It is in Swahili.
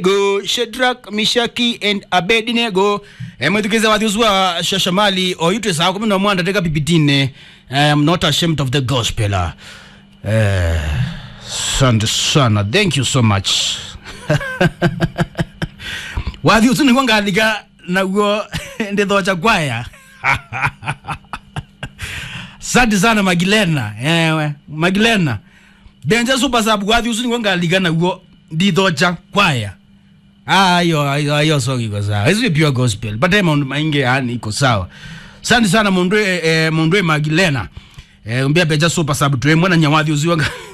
go Shadrach, Mishaki and Abednego mwethukiza wathiusua shashamali oyutwe saa kumi na mwanda teka pipitine I am not ashamed of the gospel uh, asante sana thank you so much wathiusu niguo ngathiga naguo ndithocha kwaya asante sana magilena ewe magilena denja super sub wathiusu niguo ngaliga naguo ndithocha kwaya ayo ayo ayo song iko sawa hizi pure gospel but eh maundu maingi yani iko sawa asante sana mundu eh, mundu magilena eh umbia peja super sub twe mwana nyawathi uziwa